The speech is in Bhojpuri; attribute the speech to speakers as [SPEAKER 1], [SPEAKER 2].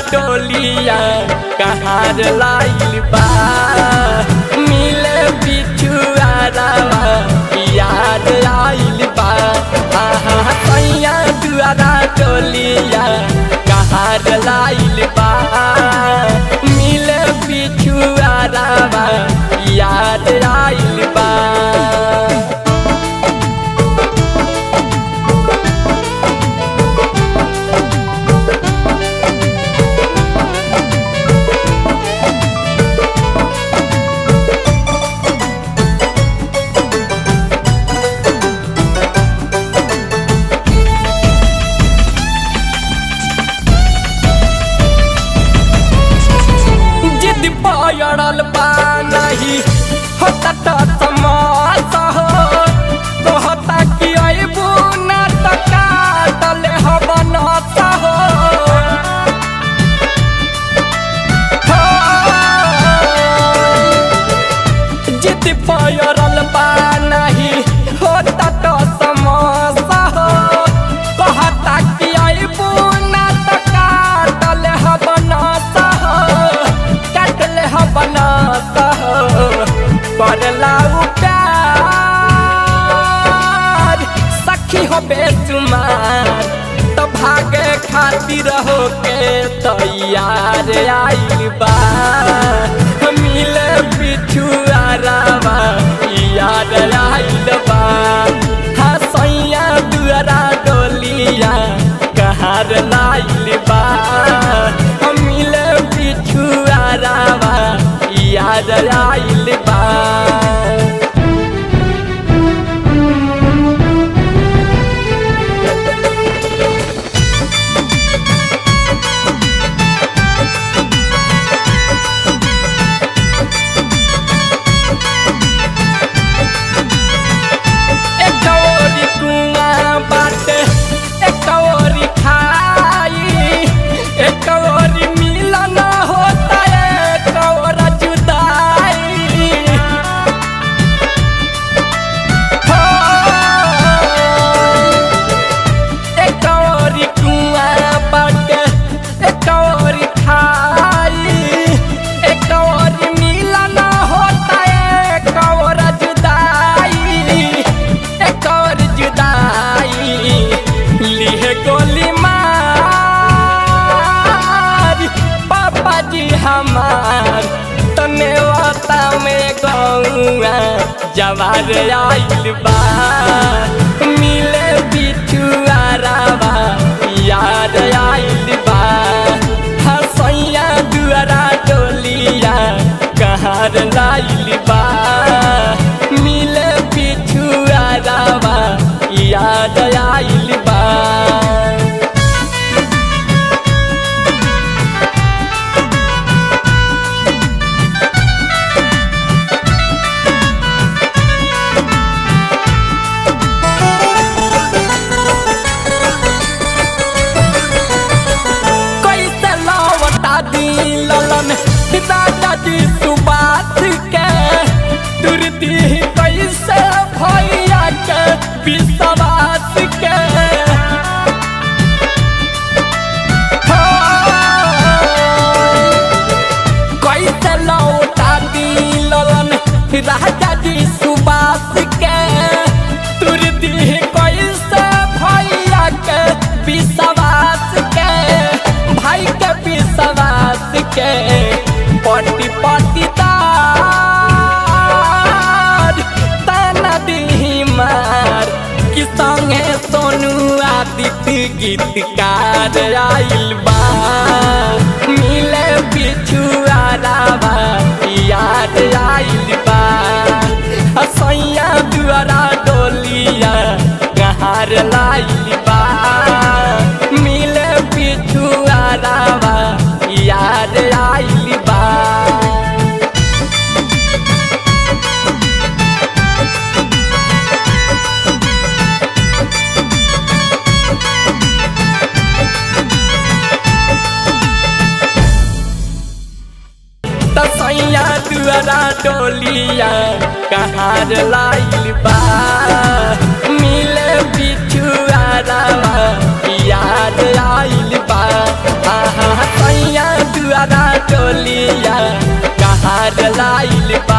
[SPEAKER 1] डोलिया कहार लाइल बा मिले बिछुआरावा याद आइल बा आहा सैया दुआरा डोलिया कहार लाइल बा मिले बिछुआरावा याद आइल बा जिद पयड़ल बा नहीं होता तो समास हो कहता कि अबू ना तो काटल हब नस हो जिद पयड़ल बा नहीं होता तो समास हो कहता कि अबू ना तो काटल हब नस हो काटल हब नस हो करला प्यार सखी हो बेसुमार तो भागे खातिर हो के तैयार आइल बा मिले बिछुआरावा याद आइल बा हाँ सैया दुआरा डोलिया कहार लाइल बा मिले बिछुआरावा याद आइल बा एक ओरी कुआं बाटे एक ओरी खाई एक ओरी मिलन होता एक और जुदाई हो एक ओरी कुआं बाटे एक ओरी खाई एक ओरी मिलन होता एक और जुदाई एक और जुदाई लिहे गोली मार पापा जी हमार तने वाता में गौआ जवार आइल बा मिले बिछुआरावा याद आइल बा हसैया दुआरा डोलिया कहार लाइल बा मिले बिछुआरावा याद आइल बा कैसे लौटा दी ललन दादाजी सुबात के तुरती कैसे भैया के विश्वास के हाँ। कैसे लौटा दी ललन राजाजी सुबास के तुरती कैसे भैया के विश्वास के भाई के विश्वास के पटी पटी तार ताना दी मार कि संगे सोनू आदित्य गीतकार आइल बा मिले बिछुआरावा याद आइल बा सैया दुआरा डोलिया कहार लाइल बा मिले बिछुआरावा याद आइल बा तसैया दुआरा डोलिया कहार लाइल बा मिले बिछुआरावा याद आइल बा आहा सैया चोलिया कहाँ लाइल बा